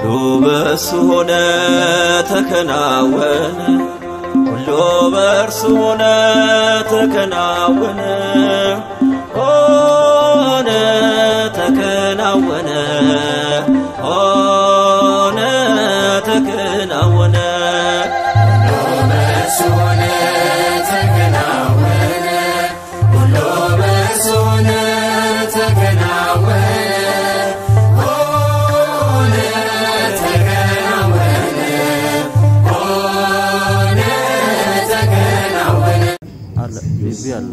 በእርሱ ሆነ ተከናወነ ሁሉ በእርሱ ሆነ ተከናወነ ሆነ ተከናወነ ሆነ ተከናወነ በእርሱ ሆነ ተከናወነ ሁሉ በእርሱ ሆነ ተከናወነ ሆነ ተከናወነ ሆነ ተከናወነ አለ ቤቢ አለ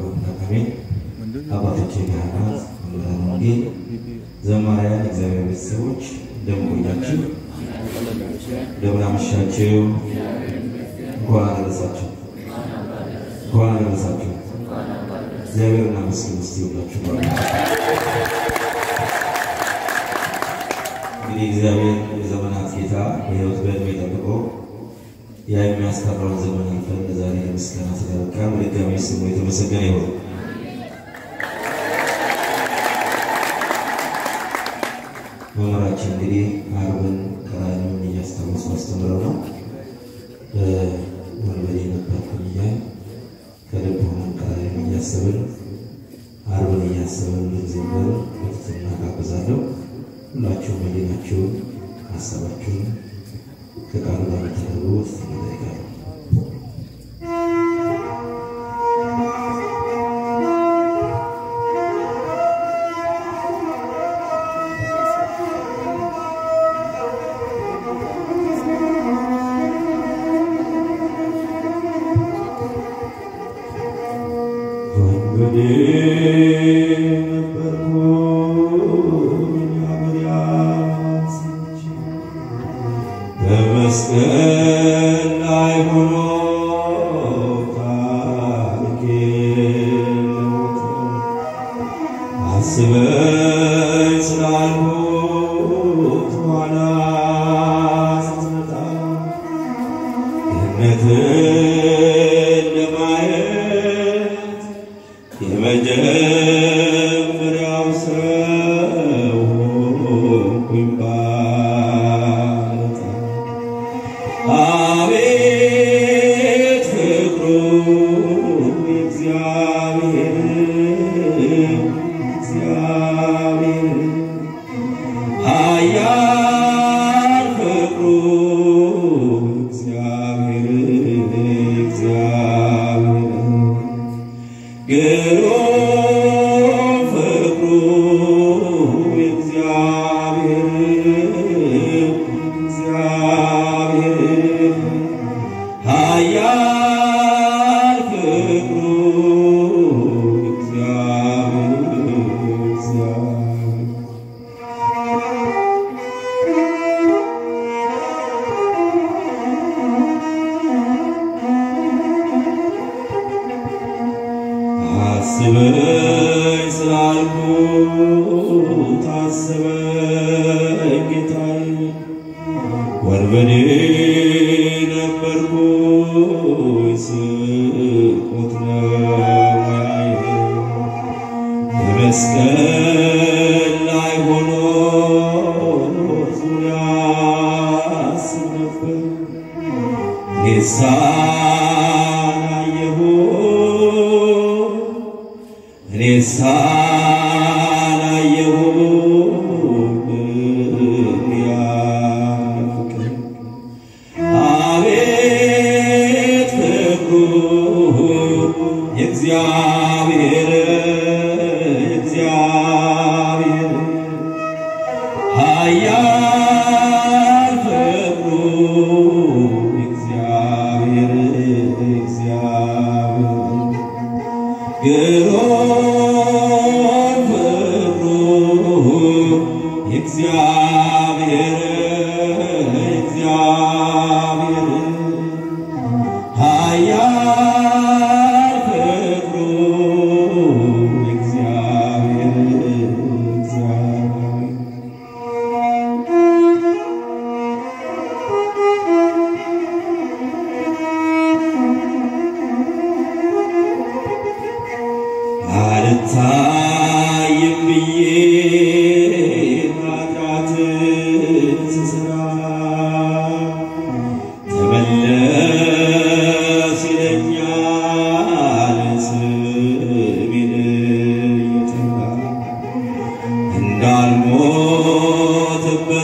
አባቶቼ ካህናት፣ መምህራን ወንጌል፣ ዘማሪያን፣ እግዚአብሔር ቤተሰቦች እንደምን ቆያችሁ? እንደምን አመሻችሁ? እንኳን አደረሳችሁ። እንኳን አደረሳችሁ። እግዚአብሔር እናመስግን እስቲ ሁላችሁ እንግዲህ እግዚአብሔር የዘመናት ጌታ በሕይወት በዕድሜ ጠብቆ ያ የሚያስጠራውን ዘመን አልፈን ለዛሬ ለምስጋና ስለበቃን በድጋሚ ስሙ የተመሰገነ ይሁን። መምህራችን እንግዲህ አርብን ቀራንዮን እያስታወሱ አስተምረው ነው ወንበዴ ነበርኩኝ እያል ከልብ ሆነን ቀራንዮን እያሰብን አርብን እያሰብን ልንዘምር በትህትና ጋብዛለሁ። ሁላችሁም ህሊናችሁን ሀሳባችሁን ከቃሉ ጋር እንድታደርጉ ትህትና እጠይቃለሁ። ወንበዴ ነበርኩኝ አገር ያስቼ በመስቀል ላይ ሆኖ ታሪኬ ለውጥ አስበኝ ስላልኩት ኋላ ስትመጣ ገነትን ለማየት የመጀመሪያው ሰው ሆንኩኝ ባለታ አቤት ፍቅሩ የእግዚአብሔር እግዚአብሔር ኃያል ፍቅሩ እግዚአብሔር እግዚአብሔር ግሩም ፍቅሩ እግዚአብሔር እግዚአብሔር ኃያል ፍቅሩ እግዚአብሔር እግዚአብሔር አስበኝ ስላልኩት አስበኝ ጌታዬ፣ ወንበዴ ነበርኩኝ ስርቆት ነው ሙያዬ። በመስቀል ላይ ሆኖ ዙሪያ አስብ ነበር ጌሳን አየሁ ሬሳን አየሁ ያፍቅር አቤት ፍቅሩ የእግዚአብሔር የእግዚአብሔር ኃያል ፍቅሩ እግዚአብሔር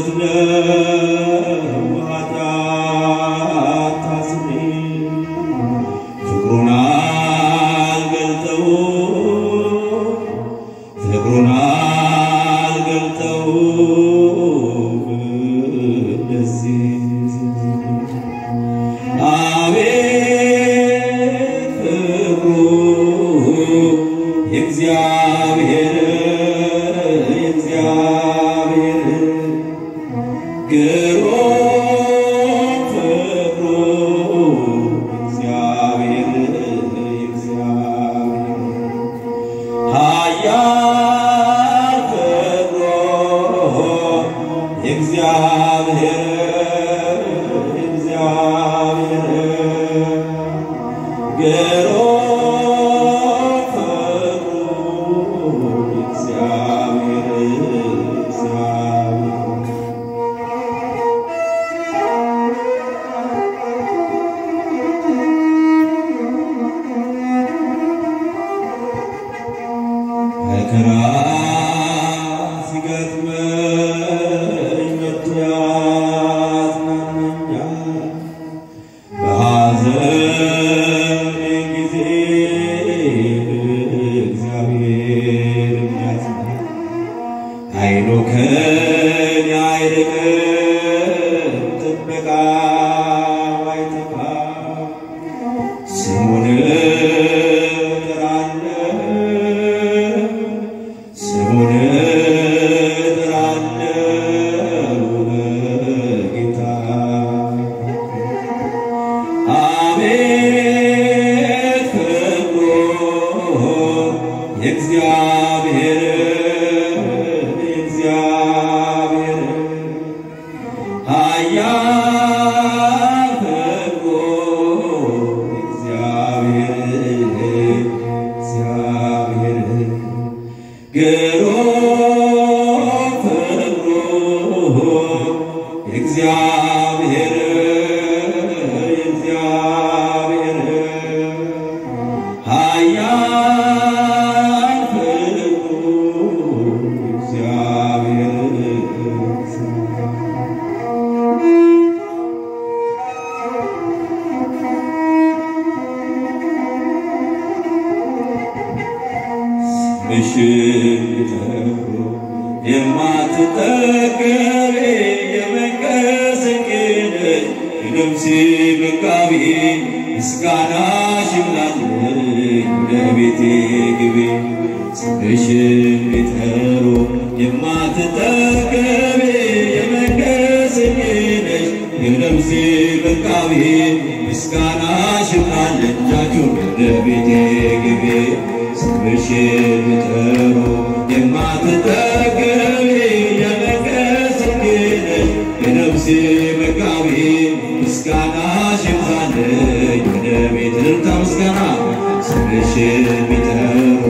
ነው ኃጢአት ታስሬ ፍቅሩን አልገልጠው ፍቅሩን አልገልጠው እንደዚህ አቤት ፍቅሩ የእግዚአብሔር የእግዚአብሔር ግሩም ፍቅሩ እግዚአብሔር እግዚአብሔር ኃያል ፍቅሩ እግዚአብሔር እግዚአብሔር ግሩም ፍቅሩ እግዚአብሔር እግዚአብሔር መከራ ሲገጥመኝ መጥቶ ያጽናናኛል። በሐዘኔ ጊዜ እግዚአብሔር ያጽናል። አይኑ ከኔ አይርቅም፣ ጥበቃው አይጠፋም። ስሙን እጠራለሁ ስሙን እጠራለሁ በጌታ አቤት ፍቅሩ የእግዚአብሔር የእግዚአብሔር ኃያል ፍቅሩ እግዚአብሔር እግዚአብሔር ግሩም ፍቅሩ እግዚአብሔር እግዚአብሔር ኃያል ፍቅሩ እግዚአብሔር ምሽት የማትጠገብ የመንቀስቅን የነፍሴ መጋቢ ምስጋናሽ ይብዛልኝ ወደ ቤቴ ግቢ ስምሽን ቢጠሩ የማትጠገብ የመንቀስቅነሽ የነፍሴ መጋቢ ምስጋናሽ ይብዛልኝ እጃችሁን ወደ ቤቴ ግቢ ስምሽን ቢጠሩ የማትጠገቢ የመንቀስቅነሽ የነፍሴ መጋቢ ምስጋናሽ ይብዛልኝ ወደ ቤት ልልታ ምስጋና ስምሽን ቢጠሩ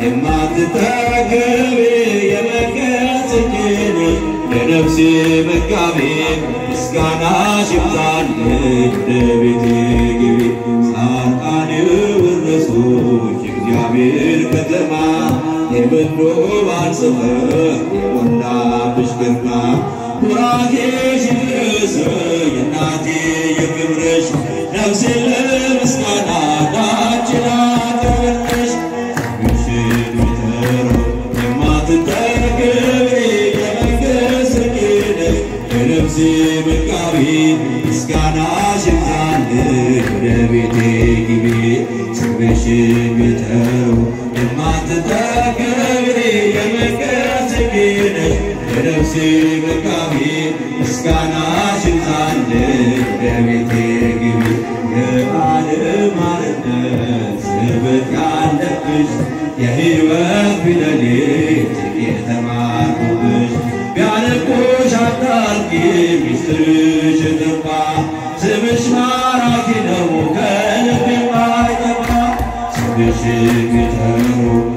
የማትጠገቢ የመንቀስቅነሽ የነፍሴ መጋቢ ምስጋናሽ ይብዛልኝ ወደ ቤቴ ግቢ ጻድቃን ወረሶች የእግዚአብሔር ከተማ የምንዶባን ጽሕፈት የሞላብሽ ግርማ ቡራኬሽ ይድረሰኝ እናቴ የክብርሽ ነፍሴ ለምስጋና ዳችን አቀርብልሽ ስምሽን ቢጠሩ የማትጠገቢ የመንግሥት ርግነሽ የነፍሴ መጋቢ ምስጋናሽ ይብዛልኝ ወደ ቤቴ ግቢ ስምሽን ቢጠሩ የማትጠገቢ የመንግሥት ርግነሽ የነፍሴ መጋቢ ምስጋናሽ ይብዛልኝ ወደ ቤቴ ግቢ የዓለም አርነት ስብት ያለብሽ የሕይወት ፊደሌት የተማርኩብሽ ቢያነቁሽ አታርቂ ሚስጥርሽ ጠፋ ስምሽ ማራኪ ነው ከልብ የማይጠፋ ስምሽን ቢጠሩ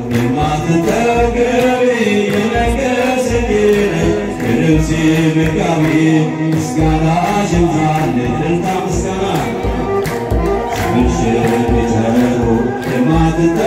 የማትጠገቢ የነገስ ነሽ የነፍሴ መጋቢ ምስጋናሽ ይብዛልኝ እልልታ ምስጋና ስምሽን ቢጠሩ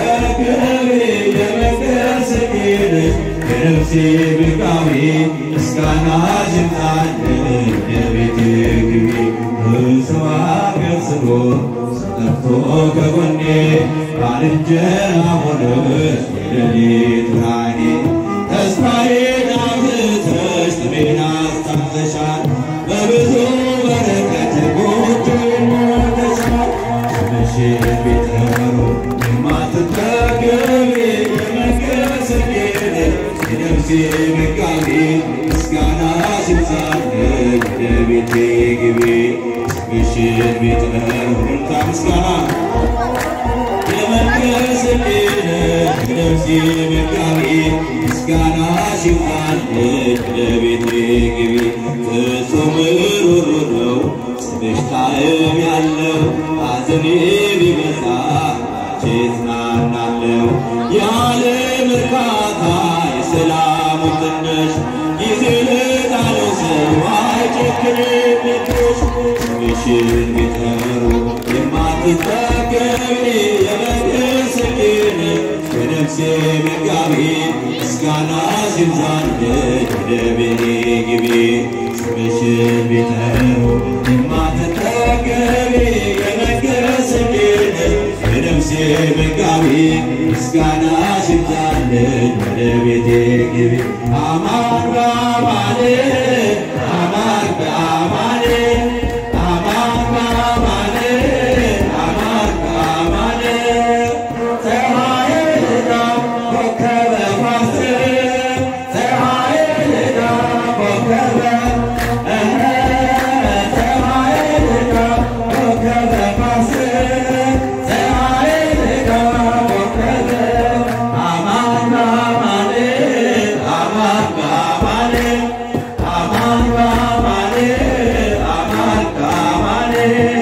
የማትጠገቢ የመንግሥት ነሽ የነፍሴ መጋቢ ምስጋና ይምጣልን የቤቴ ግቢ ሰው አገር ስሎ ጠፍቶ ከጎኔ ባልንጀራ ሆነሽ የሌሊት ብርሃኔ ተስፋዬን አብዝተሽ ጥሜን አስታግሰሻል በብዙ በረከት ጎጆዬን ሞልተሻል ስምሽን ቢጠሩ የማትጠገቢ የመንግሥት ስጌጥ የነፍሴ መጋቢ ምስጋና ይብዛልኝ ወደ ቤቴ ግቢ ስምሽን ቢጠሩ እልልታ ምስጋና የመንግሥት ነፍሴ መጋቢ ምስጋና ይብዛልኝ ወደ ቤቴ ግቢ ፍጹም ሩሩ ነው ስምሽ ጣዕም ያለው ሐዘኔ ቢበዛ አንቺ እጽናናለሁ የዓለም እርካታ የሰላሙ ትንሽ ጊዜ ለጣለው ሰው አይጨክንብሽ ስምሽን ቢጠሩ የማትጠገቢ የመንግሥት ስጌን የነፍሴ መጋቢ ምስጋና ይብዛልኝ ወደ ቤቴ ግቢ ስምሽን ቢጠሩ የማትጠገቢ የመንግሥት ስጌን የነፍሴ መጋቢ ምስጋና ይብዛልኝ ወደ ቤቴ ግቢ አማን በአማን አማን በአማን አማን በአማን አማን በአማን ፀሐይና ኮከበ ፋሲል ፀሐይና ኮከበ እህ ፀሐይና ኮከበ ፋሲል ፀሐይና ኮከበ አማን በአማን አማን በአማን አማን በአማን አማን በአማን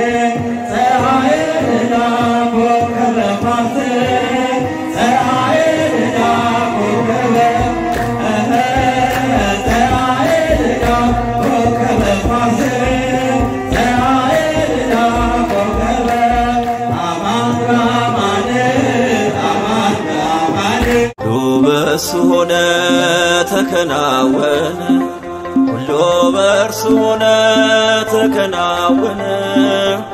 ፀሐይና ኮከበ ፋሲል ፀሐይና ኮከበ እህ ፀሐይና ኮከበ ፋሲል ፀሐይና ኮከበ አማን በአማን አማን በአማን ሁሉ በእርሱ ሆነ ተከናወነ፣ ሁሉ በእርሱ ሆነ ተከናወነ፣